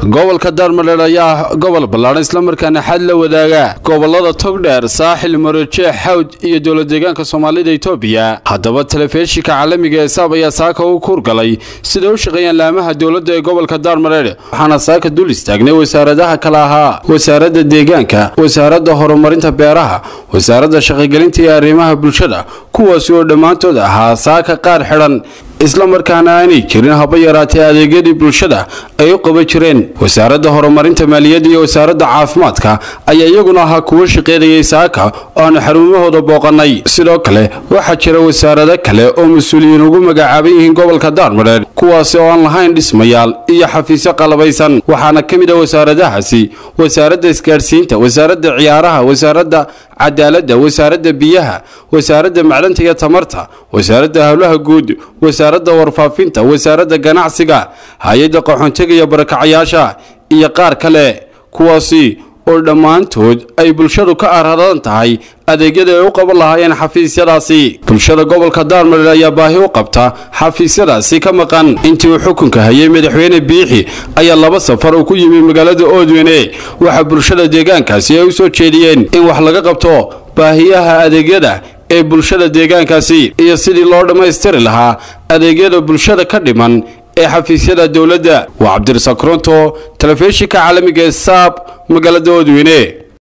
gobolka daarmadheer ayaa ah gobol ballaadhan islamarkaana xad la wadaaga gobolada togdheer saaxil marojeex xawd iyo dowlad deegaanka soomaalida itoobiya haddaba telefishinka caalamiga ee saab ayaa saaka u kuurgalay siday u shaqeeyaan laamaha dowladda ee gobolka daarmadheer waxaana saaka dul istaagnay wasaaradaha kale ahaa wasaaradda deegaanka wasaaradda horumarinta beeraha wasaaradda shaqogelinta iyo arrimaha bulshada kuwaasi oo dhammaantood ahaa saaka qaar xidhan islamarkaana aanay jirin haba yaraatee adeegyadii bulshada ay u qaban jireen wasaaradda horumarinta maaliyadda iyo wasaaradda caafimaadka ayaa iyaguna ahaa kuwo shaqeynayay saaka oo aanu xarumahooda booqannay sidoo kale waxaa jira wasaarado kale oo mas-uuliyiin ugu magacaaban yihiin gobolka daarmadheer kuwaasi oo aan lahayn dhismayaal iyo xafiisyo qalabaysan waxaana ka mid a wasaaradahaasi wasaaradda isgaadhsiinta wasaaradda ciyaaraha wasaaradda cadaaladda wasaaradda biyaha wasaaradda macdanta iyo tamarta wasaaradda howlaha guud wasaaradda warfaafinta wasaaradda ganacsiga hay-adda qaxoontiga iyo barakacayaasha iyo qaar kale kuwaasi oo dhammaantood ay bulshadu ka aradan tahay adeegyada ay u qaban lahaayeen xafiisyadaasi bulshada gobolka daarmadheer ayaa baahi u qabta xafiisyadaasi ka maqan intii uu xukunka hayay madaxweyne biixi ayaa laba safar uu ku yimi magaalada oodweyne waxaa bulshada deegaankaasi ay u soo jeediyeen in wax laga qabto baahiyaha adeegyada ee bulshada deegaankaasi iyo sidii loo dhammaystiri lahaa adeegyada bulshada ka dhiman ee xafiisyada dowladda waa cabdirasaaq koronto telefishinka caalamiga ee saab magaalada oodweyne